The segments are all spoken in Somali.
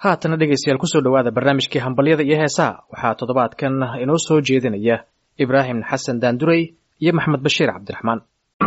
haatana dhegaystayaal kusoo dhowaada barnaamijkii hambalyada iyo heesaha waxaa toddobaadkan inoo soo jeedinaya ibraahim xasan daandurey iyo maxamed bashiir cabdiraxmaan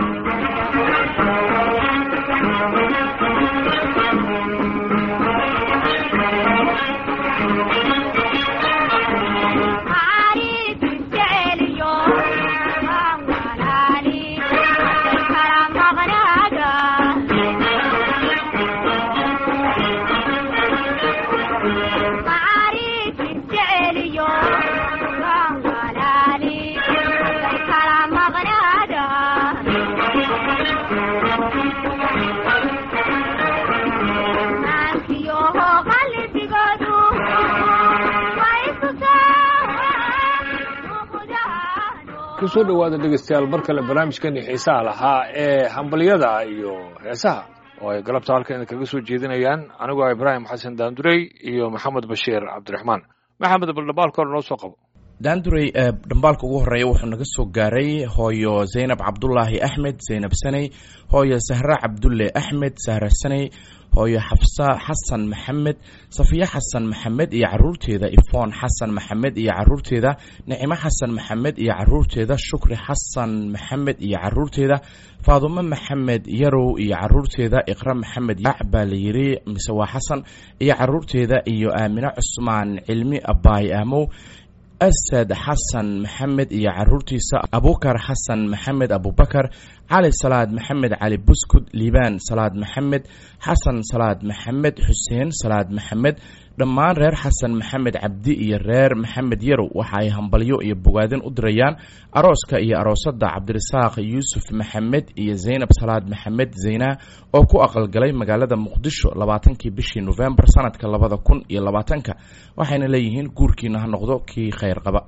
kusoo dhowaada dhegeystayaal mar kale barnaamijkani xiisaha lahaa ee hambalyada iyo heesaha oo ay galabta halkan kaga soo jeedinayaan anigoo ibraahim xasan daandurey iyo maxamed bashiir cabdiraxmaan maxamed baldhabaalka hore noo soo qabo daandurey dhambaalka ugu horeeya wuxuu naga soo gaaray hooyo zaynab cabdulaahi axmed zaynab saney hooyo sahre cabdulle axmed sahre saney hooyo xafsa xasan maxamed safiye xasan maxamed iyo caruurteeda ifoon xasan maxamed iyo caruurteeda nicimo xasan maxamed iyo caruurteeda shukri xasan maxamed iyo caruurteeda faadumo maxamed yarow iyo caruurteeda iqra maxamed yac baa la yiri mise waa xasan iyo caruurteeda iyo aamine cusmaan cilmi abaay aamow asad xasan maxamed iyo caruurtiisa abukar xasan maxamed abubakar cali salaad maxamed cali buskud liibaan salaad maxamed xasan salaad maxamed xuseen salaad maxamed dhammaan reer xasan maxamed cabdi iyo reer maxamed yarow waxa ay hambalyo iyo bogaadin u dirayaan arooska iyo aroosada cabdirasaaq yuusuf maxamed iyo zaynab salaad maxamed zayna oo ku aqalgalay magaalada muqdisho labaatankii bishii nofembar sanadka labada kun iyo labaatanka waxayna leeyihiin guurkiina ha noqdo kii khayr qaba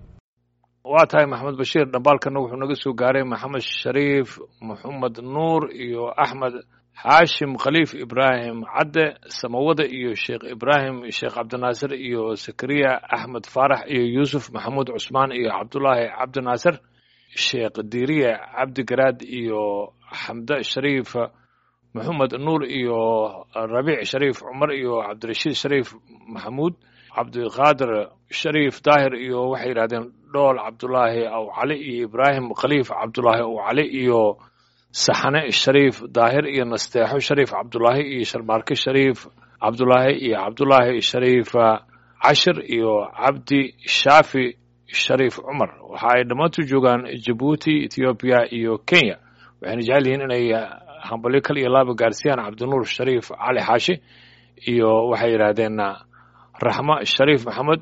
waa tahay maxamed bashiir dhambaalkana wuxuu naga soo gaaray maxamed shariif maxamed nuur iyo axmed xaashim khaliif ibraahim cadde samawada iyo sheekh ibraahim sheekh cabdinaasir iyo zakariya axmed faarax iyo yuusuf maxamuud cusmaan iyo cabdulaahi cabdinaasir sheekh diiriye cabdi garaad iyo xamde shariif maxamed nuur iyo rabiic shariif cumar iyo cabdirashiid shariif maxamuud cabdiqaadir shariif daahir iyo waxay yidhahdeen dhool cabdulaahi aw cali iyo ibraahim khaliif cabdulaahi aw cali iyo saxane shariif daahir iyo nasteexo shariif cabdulaahi iyo sharmaarke shariif cabdulaahi iyo cabdulaahi shariif cashir iyo cabdi shaafi shariif cumar waxa ay dhammaantu joogaan jabuuti ethoobiya iyo kenya waxayna jecel yihiin inay hambalyo kal iyo laaba gaarsiiyaan cabdinuur shariif cali xaashi iyo waxay yidhaahdeen raxmo shariif maxamed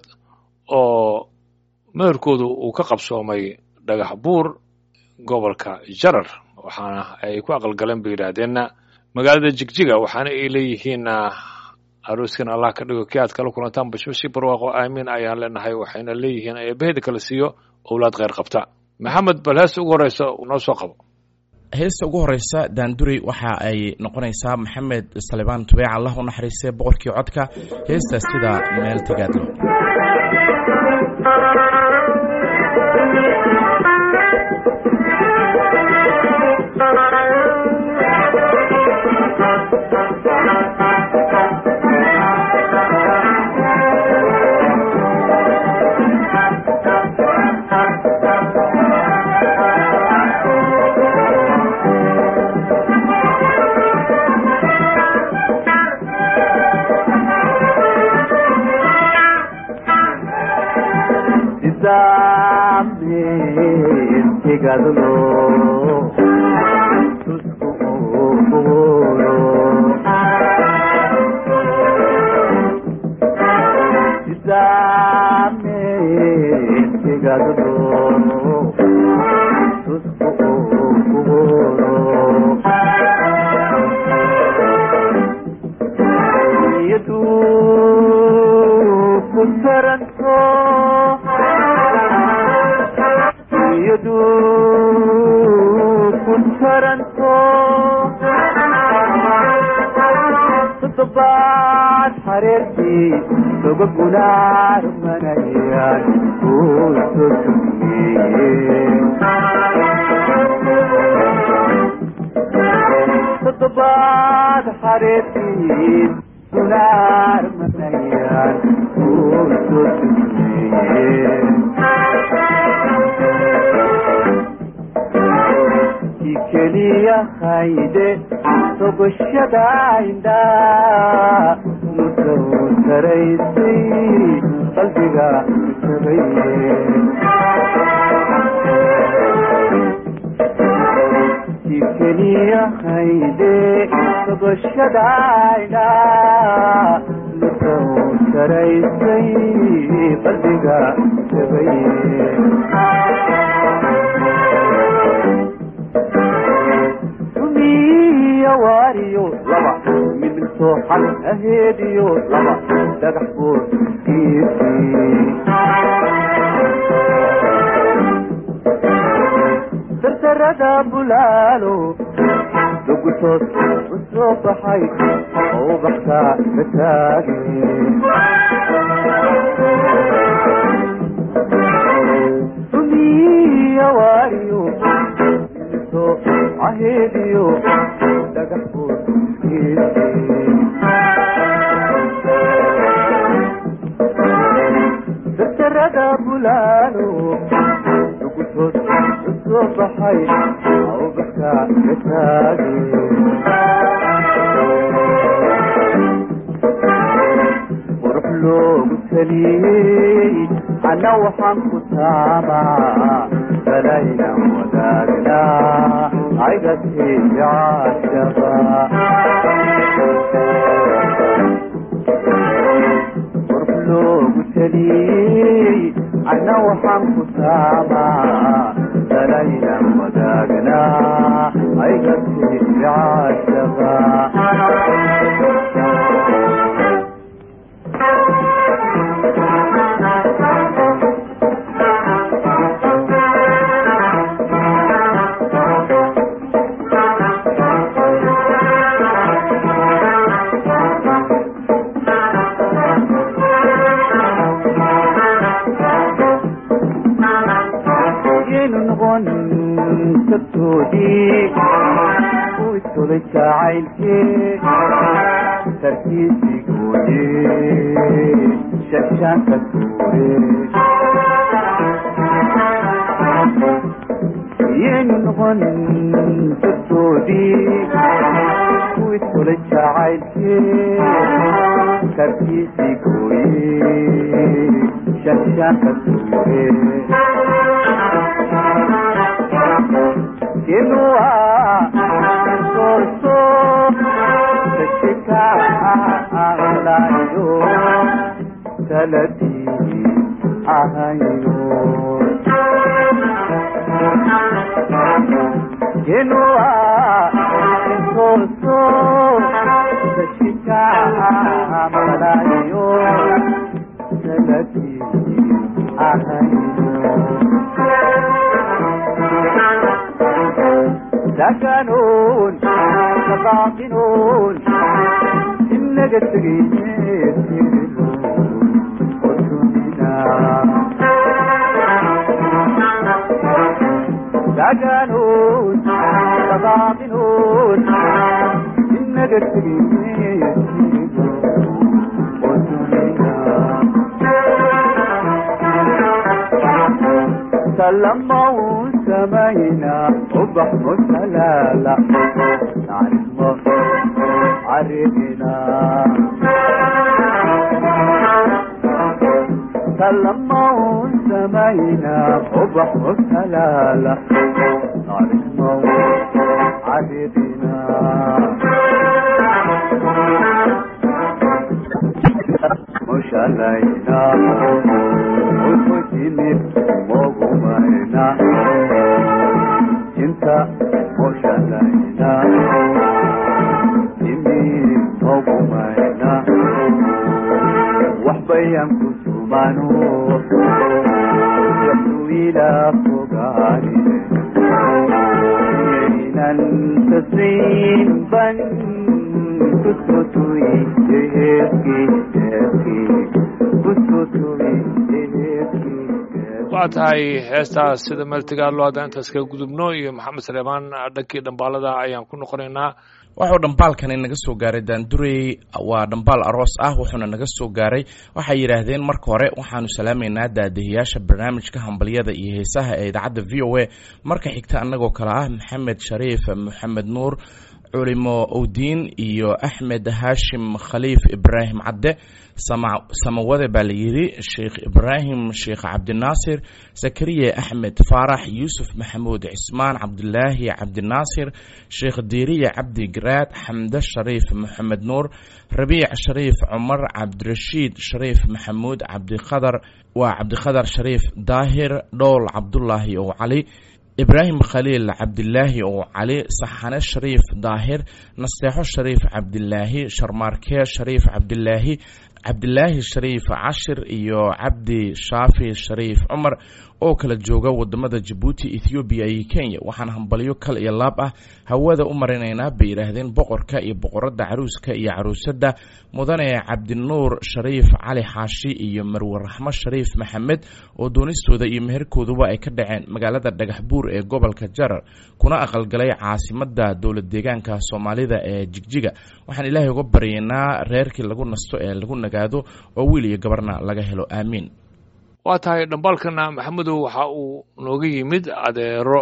oo meherkoodu uu ka qabsoomay dhagax buur gobolka jarar waxaana ay ku aqalgaleen bay yidhaahdeenna magaalada jigjiga waxaana ay leeyihiin arooskan allah ka dhigo kii aad kala kulantaan bashbashi barwaaqo aamiin ayaan leenahay waxayna leeyihiin eebbaheda kala siiyo owlaad kheyr qabta maxamed bal heesta ugu horeysa noo soo qabo heesta ugu horeysa daandurey waxa ay noqonaysaa maxamed salibaan tubeec allah u naxariistay boqorkii codka heesta sida meel tagaadlo toddobaad xareertii gunaar manaya haddaan kuu soo tusiye keliya hayde sogoshada indhaa mudow saraysay qalbiga sabaye keliya hayde sogoshada indhaa mudow saraysay qalbiga sabaye waariyo laba midmid sooxan aheediyo laba dhagax boor sartarada bulaalo dugutoos u soo baxay oo baxtaa ka taage sumiya waariyo aheediyo dhagax boor sartarada bulaalo dugutood u soo baxay oo baxkaa ka taage qurux loogu taliyey ana waxaan ku taamaa balayna wadaagnaa aygatay caashaba qurux loogu taliyey ana waxaan ku taamaa balayna wadaagnaa aygatay caashaba uisulay jacaylkee tarkiisii gooye shagshaanka tuure yaynu noqon dadkoodii uisulay jacaylkee tarkiisii gooye shagshaanka tuure inua sorso tashikaalayo taladii ahayo inua sorso tashikaalayo taladii ahayo سكنون سباقنون إنك سكنون سباقنون إنك سلموا سمينا وبحر سلالة نعرف عرفنا سلموا سمينا وبحر سلالة نعرف عرفنا مش علينا وكتني موغمينا انت مش علينا إني موغمينا وحبيا كسومانو يحلو إلى فقاري تسرين بن تسكتوي يهكي يهكي تسكتوي يهكي waa tahay heestaas sida meeltigaalo haddaan intaas kaga gudubno iyo maxamed saleemaan dhankii dhambaalada ayaan ku noqonaynaa waxuu dhambaalkani naga soo gaaray daandurey waa dhambaal aroos ah wuxuuna naga soo gaaray waxay yidhaahdeen marka hore waxaanu salaamaynaa daadahiyaasha barnaamijka hambalyada iyo heesaha ee idaacadda v o a marka xigta annagoo kale ah maxamed shariif maxamed nuur culimo owdiin iyo axmed haashim khaliif ibraahim cadde samawade baa la yidhi sheekh ibraahim sheekh cabdinaasir zakariya axmed faarax yuusuf maxamuud cismaan cabdilaahi cabdinaasir sheekh diiriya cabdi garaad xamde shariif maxamed nuur rabiic shariif cumar cabdirashiid shariif maxamuud cabdikhadar waa cabdikhadar shariif daahir dhowl cabdulaahi oo cali ibraahim khaliil cabdilaahi oo cali saxane shariif daahir nasteexo shariif cabdilaahi sharmaarke shariif cabdilaahi cabdilaahi shariif cashir iyo cabdi shaafi shariif cumar oo kala jooga wadamada jabuuti ethoobiya iyo kenya waxaan hambalyo kal iyo laab ah hawada u marinaynaa bay yidhaahdeen boqorka iyo boqorada caruuska iyo caruusadda mudane cabdinuur shariif cali xaashi iyo marwe raxmo shariif maxamed oo doonistooda iyo meherkooduba ay ka dhaceen magaalada dhagax buur ee gobolka jarar kuna aqalgalay caasimada dowlad deegaanka soomaalida ee jigjiga waxaan ilaahay uga baryaynaa reerkii lagu nasto ee lagu nagaado oo wiil iyo gabarna laga helo aamiin waa tahay dhambaalkana maxamedow waxa uu nooga yimid adeero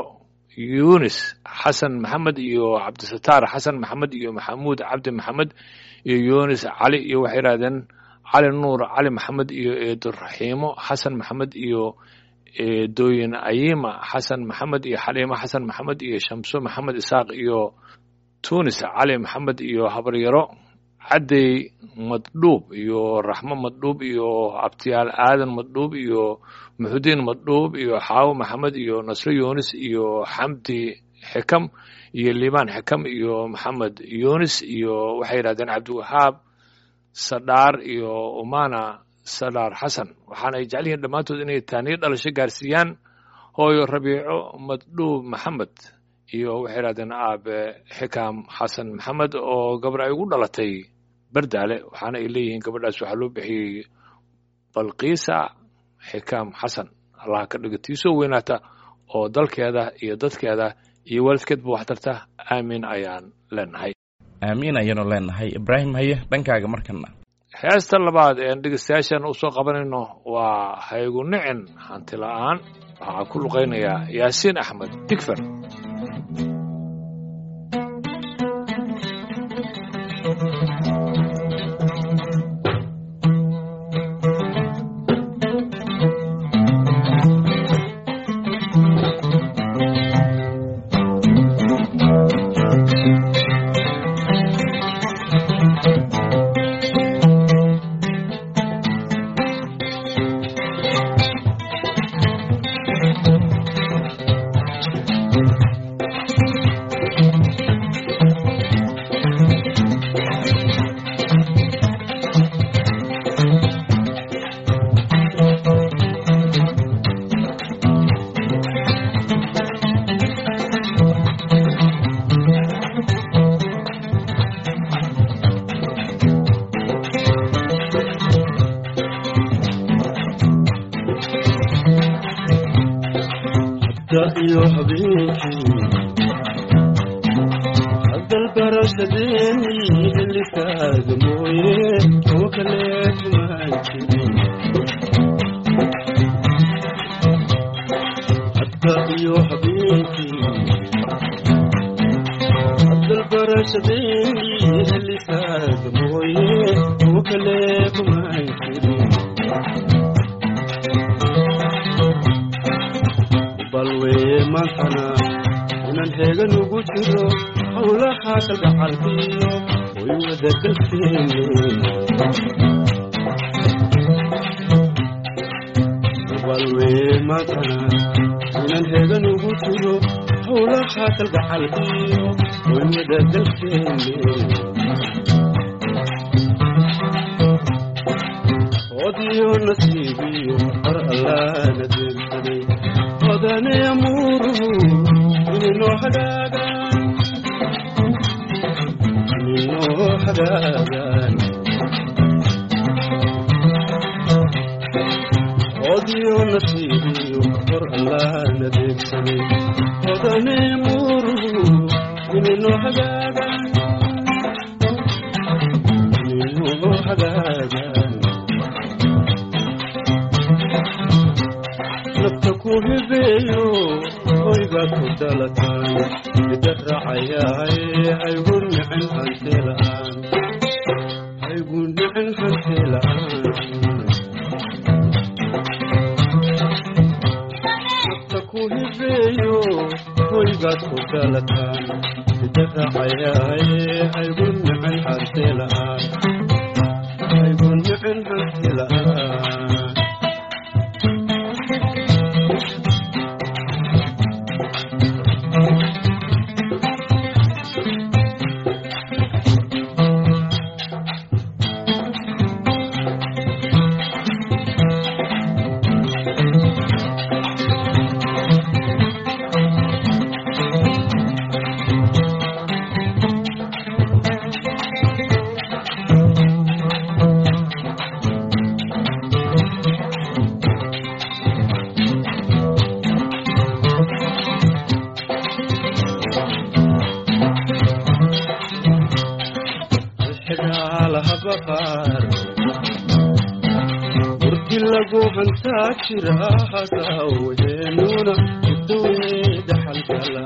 yunis xasan maxamed iyo cabdisataar xasan maxamed iyo maxamuud cabdi maxamed iyo yunis cali iyo waxay yidhahdeen cali nuur cali maxamed iyo eeduraxiimo xasan maxamed iyo eedooyin ayima xasan maxamed iyo xaliimo xasan maxamed iyo shamso maxamed isaaq iyo tunis cali maxamed iyo habaryaro caddey madhuub iyo raxmo madhuub iyo abtiyaal aadan madhuub iyo muxudiin madhuub iyo xaawo maxamed iyo nasro yunis iyo xamdi xikam iyo liibaan xikam iyo maxamed yunis iyo waxay yidhahdeen cabdiwahaab sadhaar iyo umana sadhaar xasan waxaana ay jecel yihiin dhammaantood inay taaniyo dhalasho gaarsiiyaan hooyo rabiico madhuub maxamed iyo waxay yidhahdeen aabe xikam xasan maxamed oo gabar ay ugu dhalatay bardaale waxaana ay leeyihiin gabadhaas waxaa loo bixiyey balkiisa xikaam xasan allaha ka dhiga tiisoo weynaata oo dalkeeda iyo dadkeeda iyo waalidkeedba wax tarta aamin ayaan leenahay aamiin ayaanu leenahay ibraahim haye dhankaaga markana heesta labaad ean dhegeystayaashan usoo qabanayno waa haygu nicin hanti la'aan waxaa ku luqaynayaa yaasiin axmed digfer iyo habeenkii hadal barashadeeni xillikaaga mooye oo kale kumaan jirin hadda iyo habeenkii hadal barashadeeni xillikaaga mooye oo kale kumaan jirin balweye maantana inaan heegan ugu jiro howlaha kalgacalkiyo way wadagalkeene balweye maantana inaan heegan ugu jiro howlaha kalgacalkiyo way wadagalkeene odiyo nasiibiyo har allaana deelsaday odane amuuruhu ininoo hagaagaan ininoo hagaagaan odiyo nasiibiyo har allaana deelsaday odane amuuruhu ininoo hagaagaan xagaagan nafta ku hibeeyo hoygaad ku dhalataan mida raacayahay haygu nicin hanti la'aan haygu nicin hanti la'aan nafta ku hibeeyo hoygaad ku dhalataan mida raacayahay haygu nicin hanti la'aan haygu nicin hanti la'aan alxidhaalaha baqaar murti lagu hantaa jira hasaweenuna iduweeda xalgala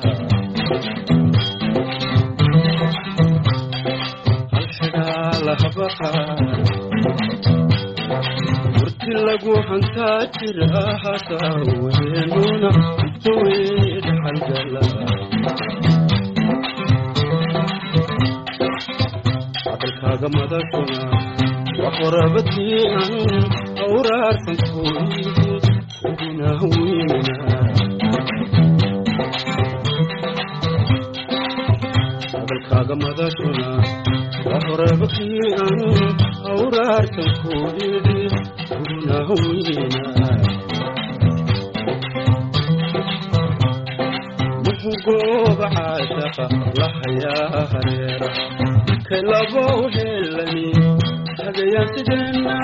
alxidhaalaha baqaar murti lagu hantaa jira hasaweenuna iduweeda xalgala hadalkaaga madashuna waa qorabadii aan awraarsan kooyidi uguna weynina hadalkaaga madashuna waa qorabadii aan awraarsan kooyidi uguna weynina muxuu gooba caashaqa la hayaa hareera kalabow helani hagayaan sideenna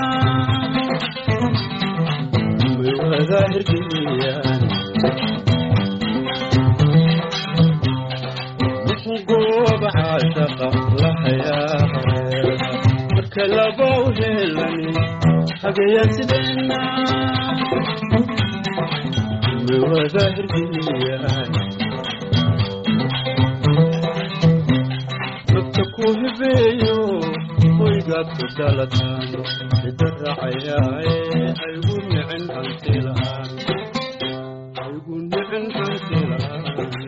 may wada hirgeliyaan muxuu gooba caashaqa la hayaa hareera kalabow helani hagayaan sideenna may wada hirgeliyaan nafta ku hibeeyo hoygaad ku dhalataan ida raacayaaye haygu nicin hanti la'aan haygu nicin hanti la'aan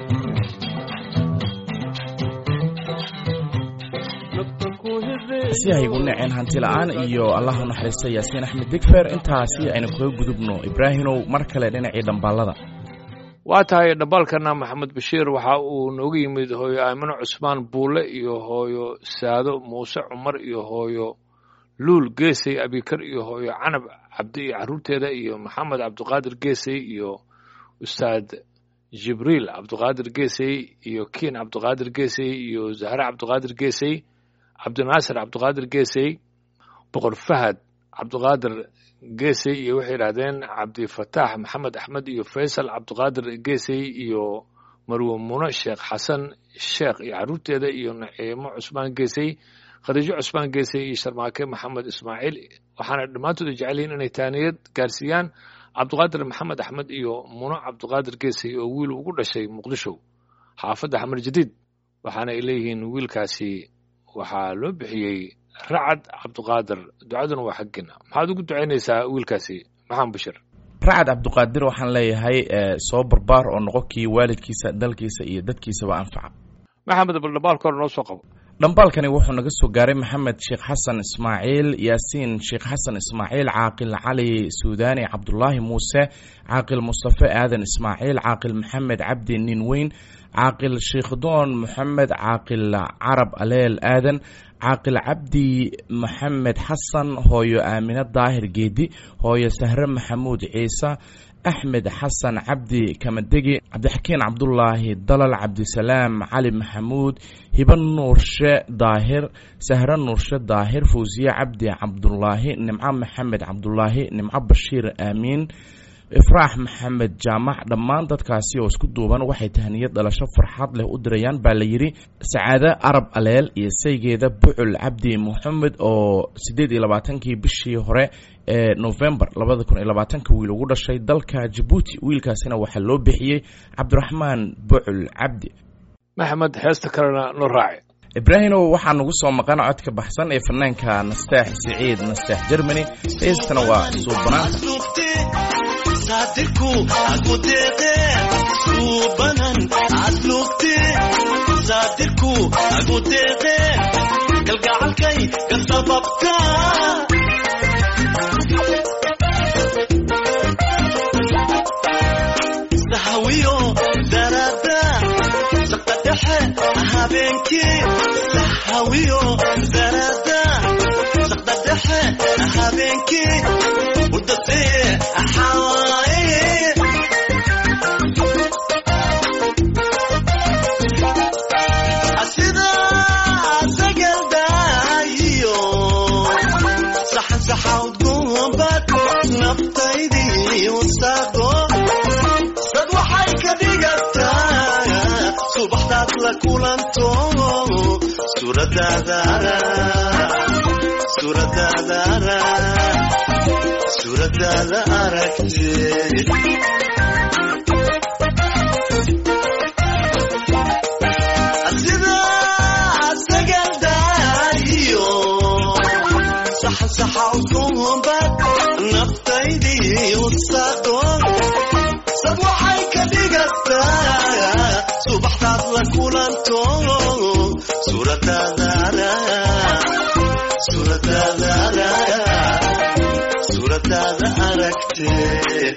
nafta ku hibeeyo si haygu naceen hanti la'aan iyo allah u naxariista yaasiin axmed digfer intaasi aynu kaga gudubno ibraahimow mar kale dhinacii dhambaalada waa tahay dhambaalkana maxamed bashiir waxa uu nooga yimid hooyo aamino cusmaan buule iyo hooyo saado muuse cumar iyo hooyo luul geesey abikar iyo hooyo canab cabdi iyo carruurteeda iyo maxamed cabdiqaadir geesey iyo ustaad jibriil cabdiqaadir geesey iyo kiin cabdiqaadir geesey iyo zahre cabdiqaadir geesey cabdinaasir cabdiqaadir geesey boqor fahad cabdiqaadir geesey iyo waxay yidhahdeen cabdifataax maxamed axmed iyo faysal cabdiqaadir geesey iyo marwe muno sheekh xasan sheekh iyo carruurteeda iyo naciimo cusmaan geesey khadiijo cusmaan geesey iyo sharmaake maxamed ismaaciil waxaana dhammaantood ay jecel yihiin inay taaniyad gaarsiiyaan cabdiqaadir maxamed axmed iyo muno cabdiqaadir geesey oo wiil ugu dhashay muqdisho xaafadda xamar jadiid waxaana ay leeyihiin wiilkaasi waxaa loo bixiyey racad cabdiqaadir ducaduna waa xaggiina maxaad ugu ducaynaysaa wiilkaasi maxamed bashir racad cabdiqaadir waxaan leeyahay soo barbaar oo noqo kii waalidkiisa dalkiisa iyo dadkiisaba anfaca maxamed bal dhambaalka hore noo soo qabo dhambaalkani wuxuu naga soo gaaray maxamed sheekh xasan ismaaciil yaasiin sheekh xasan ismaaciil caaqil cali suudaani cabdulaahi muuse caaqil mustafe aadan ismaaciil caaqil maxamed cabdi ninweyn caaqil sheikdoon moxamed caaqil carab aleel aadan caaqil cabdi maxamed xasan hooyo aamine daahir geedi hooyo sahre maxamuud ciise axmed xasan cabdi kamadegi cabdixakiin cabdulaahi dalal cabdisalaam cali maxamuud hiba nuurshe daahir sahre nuurshe daahir fawsiye cabdi cabdulaahi nimco maxamed cabdulaahi nimco bashiir aamiin ifraax maxamed jaamac dhammaan dadkaasi oo isku duuban waxay tahniyad dhalasho farxad leh u dirayaan baa la yidhi sacaade arab aleel iyo saygeeda bucul cabdi moxamed oo siddeed iyo labaatankii bishii hore ee november labada kun iyo labaatanka wiil ugu dhashay dalka jabuuti wiilkaasina waxaa loo bixiyey cabdiraxmaan bucul cabdi maxamed heesta kalena noo raaci ibraahimow waxaa nagu soo maqan codka baxsan ee fanaanka nasteex siciid nasteex germany heestana waa suubanaanta saatirku agudeeqe suubanan adlugte saatirku agudeeqe galgacalkay ka sababta sahawiyo darada saqa dhexe habeenkii sahawiyo darada saqda dhexe habeenkii udasee axawaaye sida sagaldayo saxan saxawdgumbad naftaydii usaqo sad waxay ka dhigataa subaxdaad la kulanto suuradaadara suuradaadara suuradaada aragtee sida sagaldayo saxan saxawdgumbad naftaydii usaqo sad waxay ka dhigataa subaxdaad la kulanto suuradaadara suuradaadara suuradaada aragtee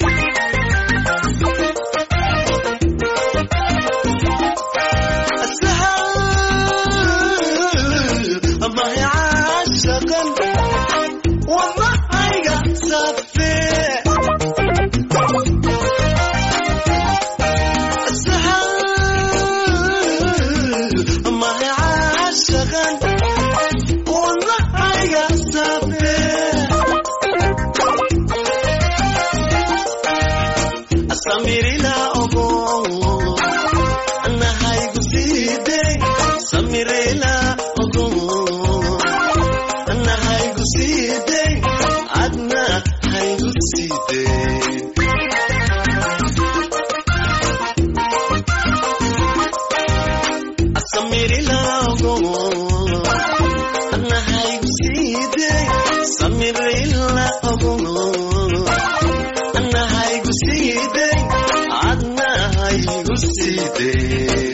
sahal mahay caashaqan wadnahayga safee sahal mahay caashaqan wadnahayga safee samirila ogo anahaygu siidey samirila ogo anahaygu siidey adna haygu siidey samirila ogo anahaygu siidey samirila ogo anahaygu siidey adnahaygu siideen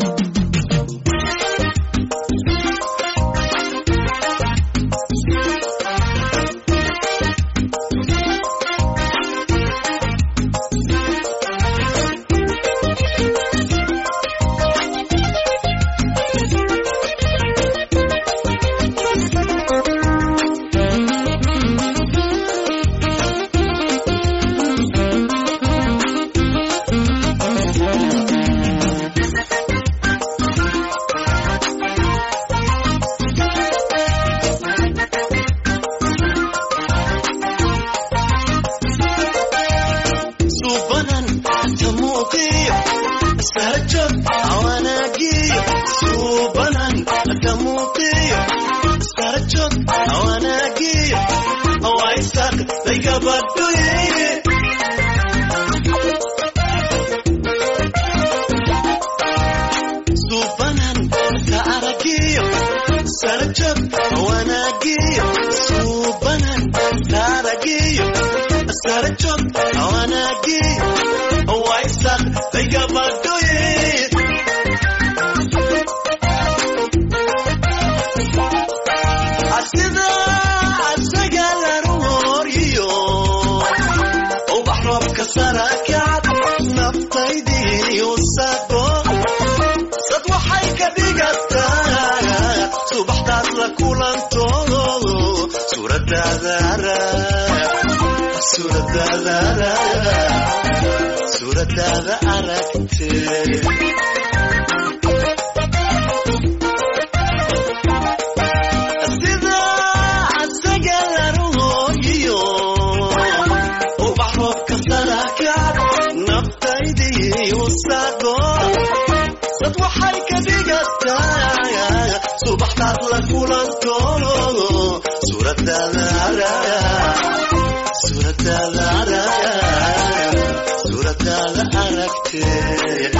subanan tamuuqiyo sarjad awanaagiyo subanan tamuuqiyo sarjad awanaagiyo awaisaq daygabadhoye subanan ta aragiyo sarjad awanaagiyo subanan ta aragiyo sarjad awanaagiyo awaisaq daygabadhoye sida asagalaroriyo ubax roobka sarakacad naftaydii usaqo sad waxay ka dhigataa subaxdaad la kulanto suuradaadara suuradaadara suuradaada aragtee sida asagalaroriyo ubax roobka sara la kulantoono suuradaada araya suuradaada araya suuradaada aragtee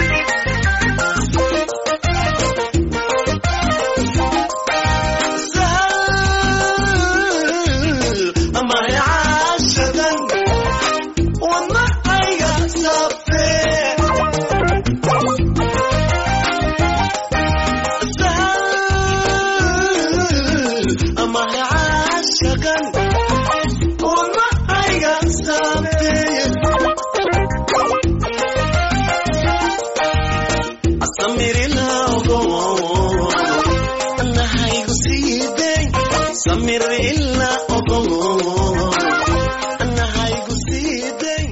samir ila ogow anahaygu siiday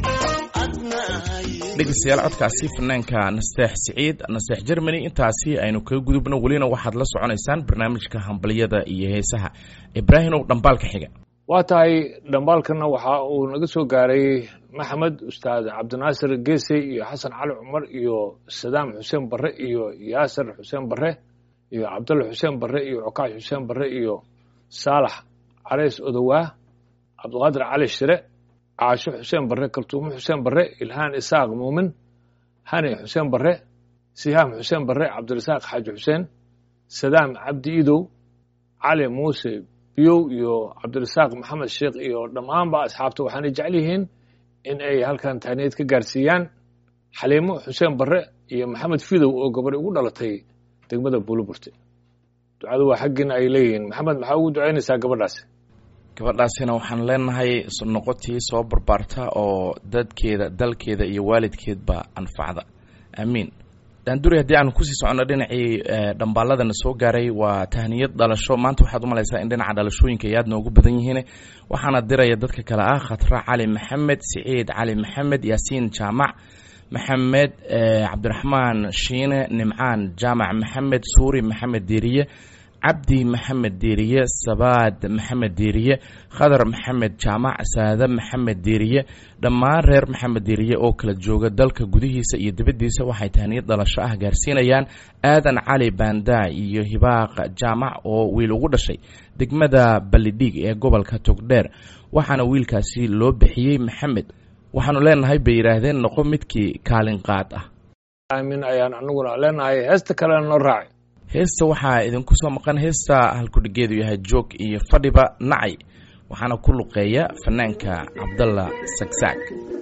adnahay dhegeystayaal codkaasi fanaanka nasteex siciid nasteex germany intaasi aynu kaga gudubno welina waxaad la soconaysaan barnaamijka hambalyada iyo heesaha ibraahimow dhambaalka xiga waa tahay dhambaalkana waxa uu naga soo gaaray maxamed ustaad cabdinaasir geese iyo xasan cali cumar iyo sadaam xuseen barre iyo yaasir xuseen barre iyo cabdulla xuseen barre iyo cokaash xuseen barre iyo saalax carays odowaa cabdiqaadir cali shire caasho xuseen barre kaltuumo xuseen barre ilhaan isaaq muumin hani xuseen barre sihaam xuseen barre cabdirasaaq xaaji xuseen sadaam cabdi idow cali muuse biyow iyo cabdirasaaq maxamed sheekh iyo dhammaanba asxaabta waxaanay jecel yihiin in ay halkan tahniyad ka gaarsiiyaan xaliimo xuseen barre iyo maxamed fidow oo gabadh ugu dhalatay degmada buuliburte ducadu waa xaggiina ay leeyihiin maxamed maxaa ugu ducaynaysaa gabadhaasi gabadhaasina waxaan leenahay noqotii soo barbaarta oo dadkeeda dalkeeda iyo waalidkeedba anfacda aamiin daanduri haddii aan kusii soconno dhinacii dhambaaladana soo gaaray waa tahniyad dhalasho maanta waxaad umalaysaa in dhinaca dhalashooyinka ay aad noogu badan yihiin waxaana diraya dadka kale ah khatra cali maxamed siciid cali maxamed yaasiin jaamac maxamed cabdiraxmaan shiine nimcaan jaamac maxamed suuri maxamed diiriye cabdi maxamed diiriye sabaad maxamed diiriye khadar maxamed jaamac saade maxamed diiriye dhammaan reer maxamed diiriye oo kala jooga dalka gudihiisa iyo dibaddiisa waxay tahniyad dhalasho ah gaarsiinayaan aadan cali baandaa iyo hibaaq jaamac oo wiil ugu dhashay degmada ballidhiig ee gobolka togdheer waxaana wiilkaasi loo bixiyey maxamed waxaanu leenahay bay yidhaahdeen noqo midkii kaalin qaad ah aamin ayaan anaguna leenahay heesta kalena noo raacay heesta waxaa idinku soo maqan heesta halkudhigeedu yahay joog iyo fadhiba nacay waxaana ku luqeeya fanaanka cabdalla sagsaag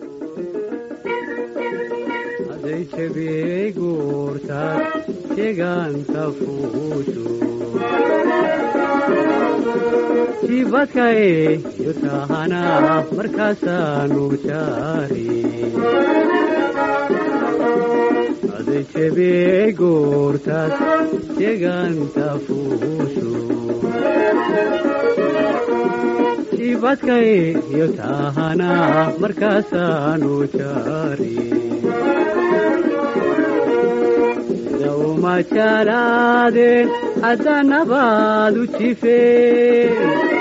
haday jabiyey guurtaad deegaanka fuushu jibadkay iyo tahana markaasaanu jaari haday jabiyey guurtaad deegaanka fuushu jibadkay iyo tahana markaasaanu jaari uma jalaadeen haddanabaad u jifeen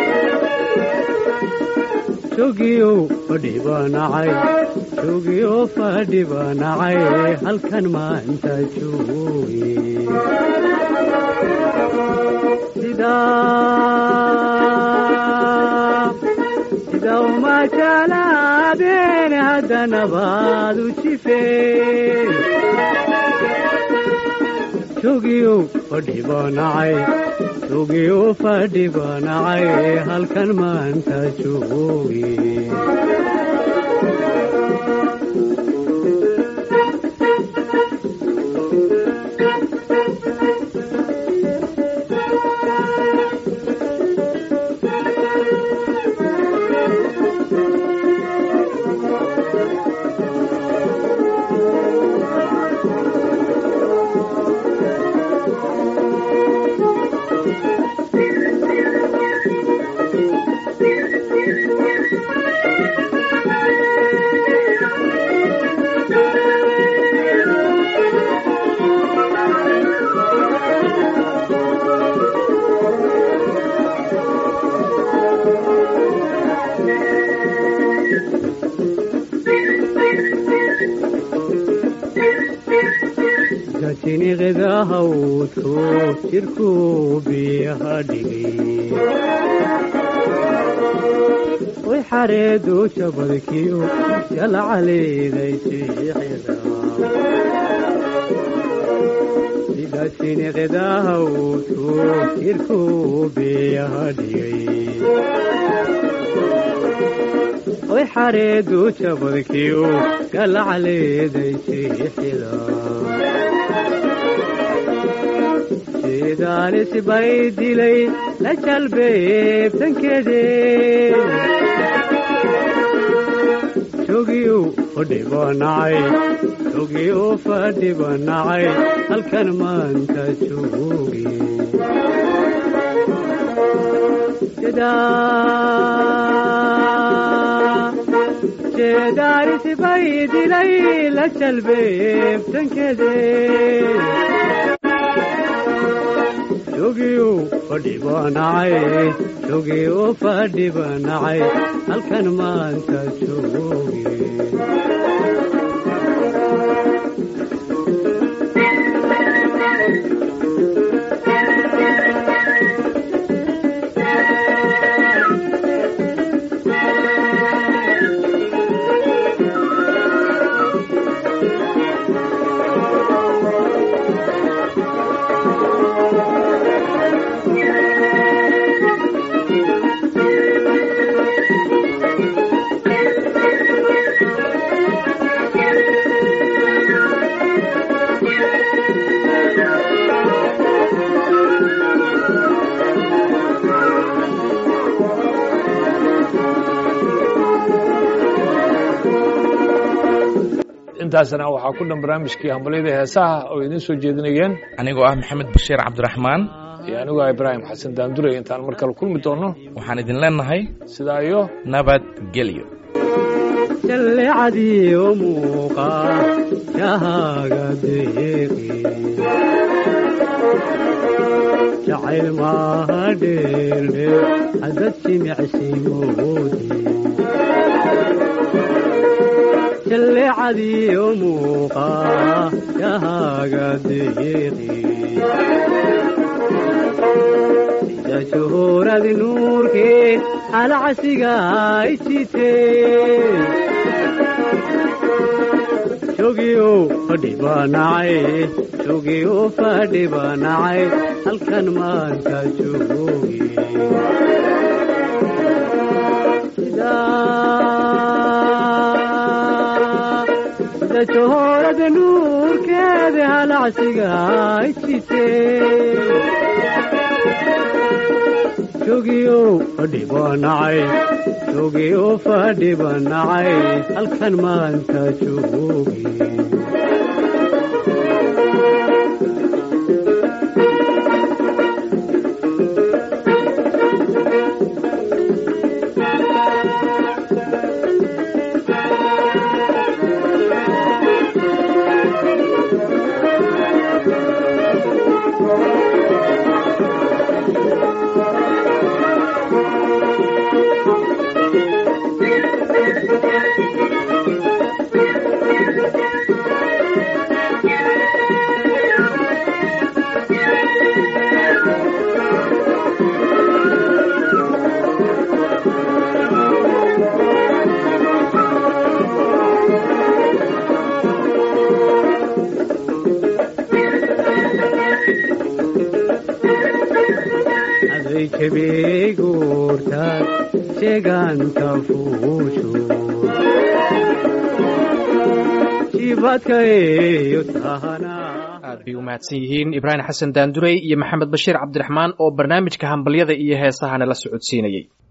jogiyow fadhibanacay jogiyow fadhibanacay halkan maanta jooge sida uma jalaadeen haddanabaad u jifeen jogiyow fadhibanacay jogiyow fadhibanacay halkan maanta jooge jiniqda hawdku jirkuu biyaha dhigay way xareedu jabadkiyo jalcaleeday siixida sida jiniqda hawdku jirkuu biyaha dhigay way xareedu jabadkiyo galcaleeday siixida sidaalis bay dilay la jalbeebtankeede jogiyu fadhibanacay jogiyu fadhibanacay halkan maanta joogi jeedaalis bay dilay la jalbeebtankeede jogiyu fadhibanacay jogiyu fadhibanacay halkan maanta joogi intaasna waxaa ku dhan barnaamijkii hambalyada heesaha oo idiin soo jeedinayeen anigoo ah maxamed bashiir cabdiraxmaan iyo anigoo ah ibraahim xasan daanduray intaan mar kale kulmi doonno waxaan idin leenahay sidaa iyo nabadgelyo jallecadiyo muuqa shahaaga deeqi jacayl maaha dheeldhe hadad jimicsigoodi jallecadiyo muuqa shahaaga deeqi sida shuhuuradi nuurkii alcasiga ijitee jogiyo fadhibanacay jogiyo fadhibanacay halkan maanta joogi sida johoorada nuurkeeda halacsiga ijitee jogiyo fadhibanacay jogiyo fadhibanacay halkan maanta joogi aday jabeegoortaad sheeganta fuusho jibadka eeyo tahana aad bay u mahadsan yihiin ibraahim xasan daandurey iyo maxamed bashiir cabdiraxmaan oo barnaamijka hambalyada iyo heesahana la socodsiinayey